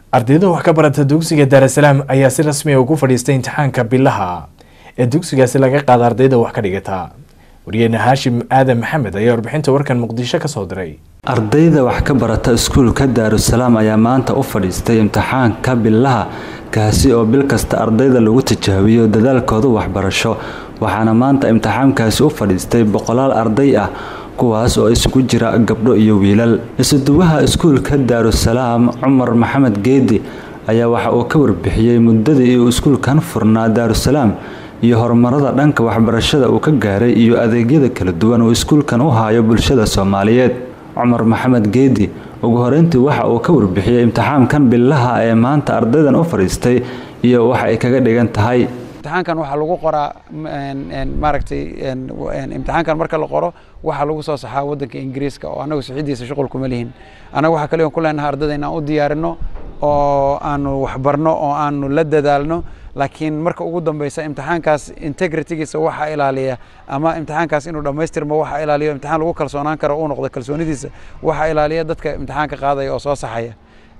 ardayda wax ka barata dugsiga daarasalaam ayaa si rasmi a ugu fadhiistay imtixaanka bilaha ee dugsigaasi laga qaada ardayda wax ka dhigata wariyeyne haashim aadan maxamed ayaa warbixinta warkan muqdisho kasoo diray ardayda wax ka barata iskuulka daarusalaam ayaa maanta u fadhiistay imtixaanka bilaha kaasi oo bil kasta ardayda lagu tijaabiyo dadaalkooda waxbarasho waxaana maanta imtixaankaasi u fadhiistay boqolaal arday ah kuwaas oo isugu jira gabdho iyo wiilal isuduwaha iskuulka daarusalaam cumar maxamed geedi ayaa waxa uu ka warbixiyey muddadii uu iskuulkan furnaa daarusalaam iyo horumarada dhanka waxbarashada uu ka gaaray iyo adeegyada kala duwan uu iskuulkan u haayo bulshada soomaaliyeed cumar maxamed geedi ugu horeyntii waxa uu ka warbixiyey imtixaankan bilaha ee maanta ardaydan u fadhiistay iyo waxa ay kaga dhigan tahay imtixaankan waxaa lagu qoraa maaragtay imtixaankan marka la qoro waxaa lagu soo saxaa waddanka ingiriiska oo annagu sixidiisa shuqul kuma lihin annaga waxaa kaliya ku leenahay ardayda inaan u diyaarino oo aanu waxbarno oo aanu la dadaalno laakiin marka ugu dambeysa imtixaankaas integritygiisa waxaa ilaaliya ama imtixaankaas inuu dhammaystirmo waxaa ilaaliyo imtixaan lagu kalsoonaan karo uu noqdo kalsoonidiisa waxaa ilaaliya dadka imtixaanka qaadaya oo soo saxaya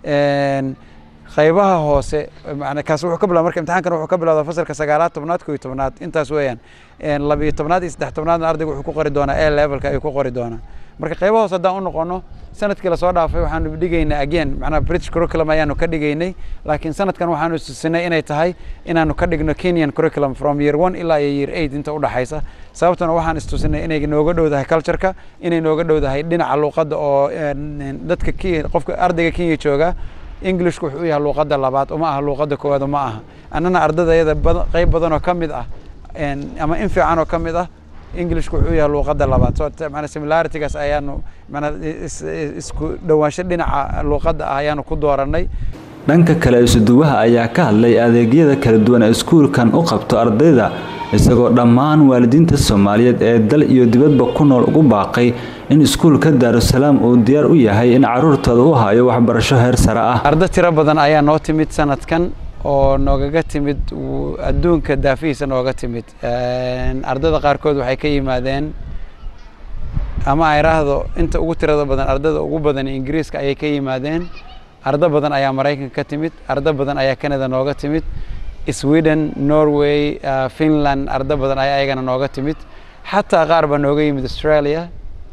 qaybaha hoose kaas wuxuu ka bilaa marka imtixaankan wuxuu ka bilowda fasalka sagaalaad tobnaad koo iyo tobnaad intaas weeyaan labiyo tobnaad iyo saddex tobnaadna ardayga wuxuu ku qori doonaa a levelka ayuu ku qori doonaa marka qaybaha hoose haddaan u noqono sanadkii lasoo dhaafay waxaanu dhigaynay again macnaha british curriculum ayaanu ka dhigaynay laakiin sanadkan waxaanu tusinay inay tahay inaanu ka dhigno kenyan curriculum from year one ilaa iyo year eight inta udhaxaysa sababtuna waxaan istusinay inay nooga dhowdahay cultureka inay nooga dhowdahay dhinaca luuqadda oo dadka qofka ardayga kenya jooga englishku wuxuu u yahay luuqadda labaad uma aha luuqadda koowaad uma aha annana ardayda iyada qayb badan oo ka mid ah ama in fiican oo ka mid ah englishku wuxuu u yahay luuqadda labaad so mana similaritygaas ayaanu mana isku dhowaansho dhinaca luuqadda ah ayaanu ku dooranay dhanka kale isuduwaha ayaa ka hadlay adeegyada kala duwan ee iskuulkan u qabto ardayda isagoo dhammaan waalidiinta soomaaliyeed ee dal iyo dibadba ku nool ugu baaqay in iskuulka daarusalaam uu diyaar u yahay in caruurtooda u hayo waxbarasho heer sare ah arday tiro badan ayaa noo timid sanadkan oo noogaga timid adduunka daafihiisa nooga timid ardayda qaarkood waxay ka yimaadeen ama ay raahdo inta ugu tirada badan ardayda ugu badan ingiriiska ayay ka yimaadeen ardo badan ayaa maraykanka ka timid ardo badan ayaa canada nooga timid sweden norway finland ardo badan ayaa ayagana nooga timid xataa qaar baa nooga yimid australia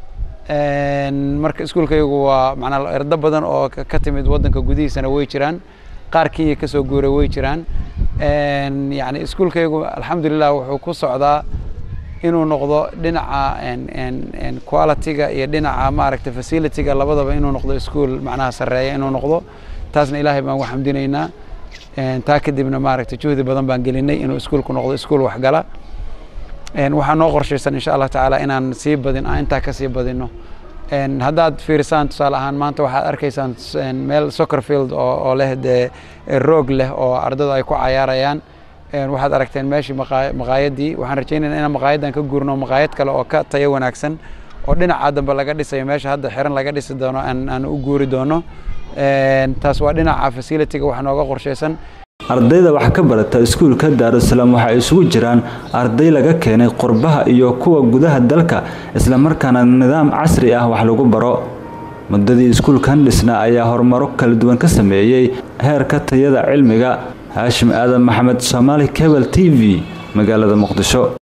marka iskuulkaygu waa manaa ardo badan oo ka timid waddanka gudihiisana way jiraan qaar kenya kasoo guuray way jiraan yani iskuulkaygu alxamdulilah wuxuu ku socdaa inuu noqdo dhinaca qualityga iyo dhinaca maaragtay facilityga labadaba inuu noqdo iskuol macnaha sareeya inuu noqdo taasna ilaahay baan ugu xamdinaynaa taa kadibna maaragtay juhdi badan baan gelinay inuu iskuulku noqdo iskuol waxgala waxaa noo qorshaysan insha allah tacaala inaan sii badin aan intaa kasii badino haddaad fiirisaan tusaale ahaan maanta waxaad arkaysaan meel soccer field oo leh dee roog leh oo ardaydu ay ku cayaarayaan waxaad aragteen meeshii maqaayadii waxaan rajaynayna inaan maqaayadan ka guurno maqaayad kale oo ka tayo wanaagsan oo dhinaca dambe laga dhisayo meesha hadda xiran laga dhisi doono aan u guuri doono taas waa dhinaca facilityga wax nooga qorshaysan ardayda wax ka barata iskuulka daarusalaam waxay isugu jiraan arday laga keenay qurbaha iyo kuwa gudaha dalka islamarkaana nidaam casri ah wax lagu baro muddadii iskuulkan dhisna ayaa horumaro kala duwan ka sameeyey heerka tayada cilmiga haashim aadan maxamed soomaali cebal t v magaalada muqdisho